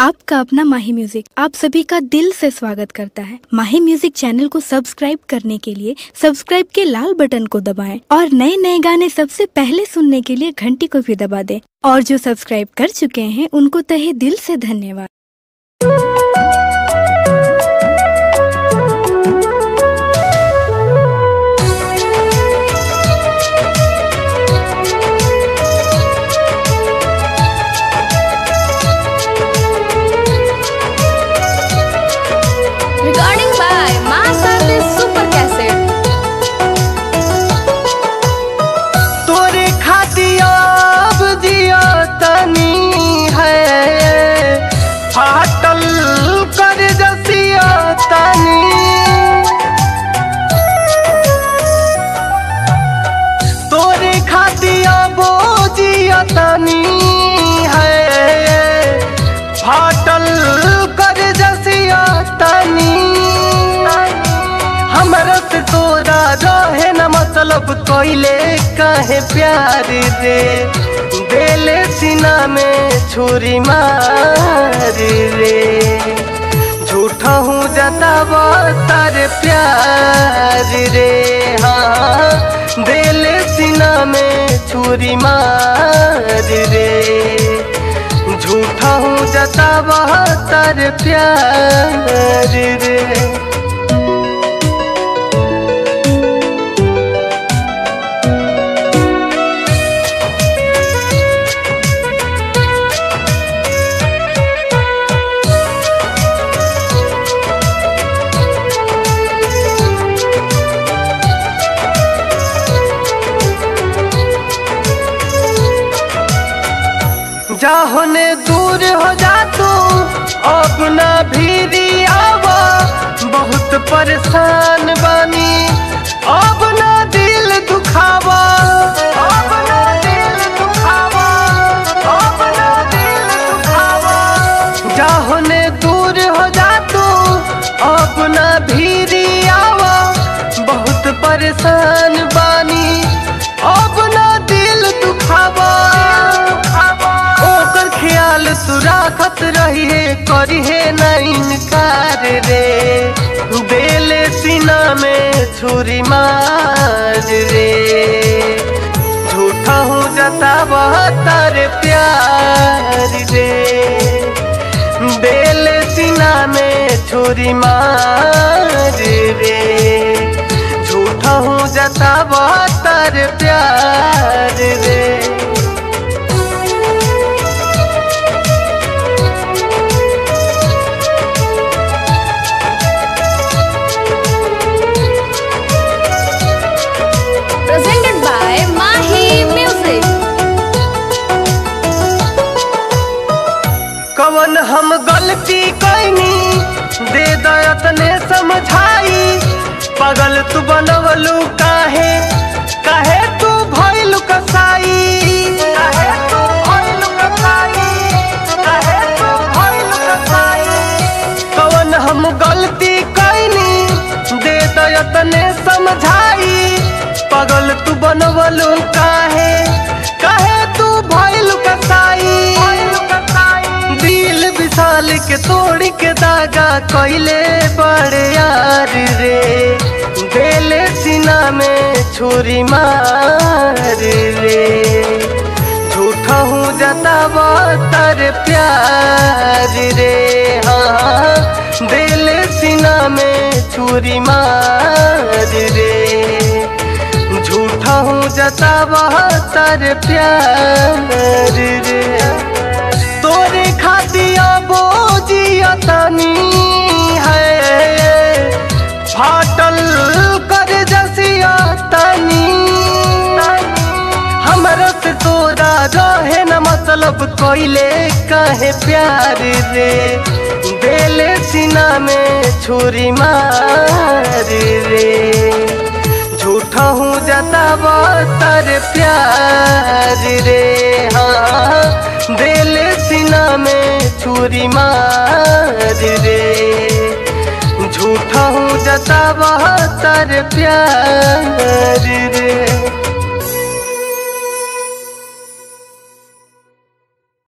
आपका अपना माही म्यूजिक आप सभी का दिल से स्वागत करता है माही म्यूजिक चैनल को सब्सक्राइब करने के लिए सब्सक्राइब के लाल बटन को दबाएं और नए नए गाने सबसे पहले सुनने के लिए घंटी को भी दबा दें और जो सब्सक्राइब कर चुके हैं उनको तहे दिल से धन्यवाद Recording by Mass Artist Super Cassette. तोरे खातियाब दिया तनी है फाटल कर जसिया तनी तोरे खातिया बोजिया तनी है फाटल कर जसिया तनी हमरा से तोरा रहे न मतलब कोइले कहे प्यार रे बेले सीना में छुरी मार रे झूठा हूँ जतावा तारे प्यार रे हाँ बेले सीना में छुरी मार रे झूठा हूँ जतावा तारे प्यार रे जाहोने दूर हो जा तू अपना भीरी आवा बहुत परेशान बानी अपना दिल दुखावा अपना दिल दुखावा अपना दिल दुखावा जाहोने दूर हो जा तू अपना भीरी आवा बहुत परेशान बानी अपना दिल दुखावा ओकर ख्याल तू राखत रहिए करिहे न इनकार रे बेले सीना में छुरी मार रे झूठा हूँ जतावा तारे प्यार रे बेले सीना में छुरी मार रे झूठा हूँ जतावा तारे प्यार रे Presented by Mahi Music. कवन हम गलती कैनी दे दयतने समझाई पगल तू बनवलू काहे काहे तू भइलू कसाई काहे तू भइलू कसाई काहे तू भइलू कसाई कवन हम गलती कैनी दे दयतने समझाई पगल तू बनवलू काहे काहे तू भइलू कसाई दिल विशाल के तोड़ के दागा कोइले बड़े यार रे बेले सीना में छुरी मार रे झूठा हूँ जतावा तारे प्यार रे हाँ बेले सीना में छुरी मार रे झूठा हूँ जतावा तारे प्यार रे तोरे खातिया बोजिया तनी है फाटल कर जसिया तनी हमरा से तोरा रहे न मतलब कोइले कहे प्यार रे बेले सीना में छुरी मार रे झूठा हूँ जतावा तारे प्यार रे हाँ बेले सीना में छुरी मार रे झूठा हूँ जतावा तारे प्यार रे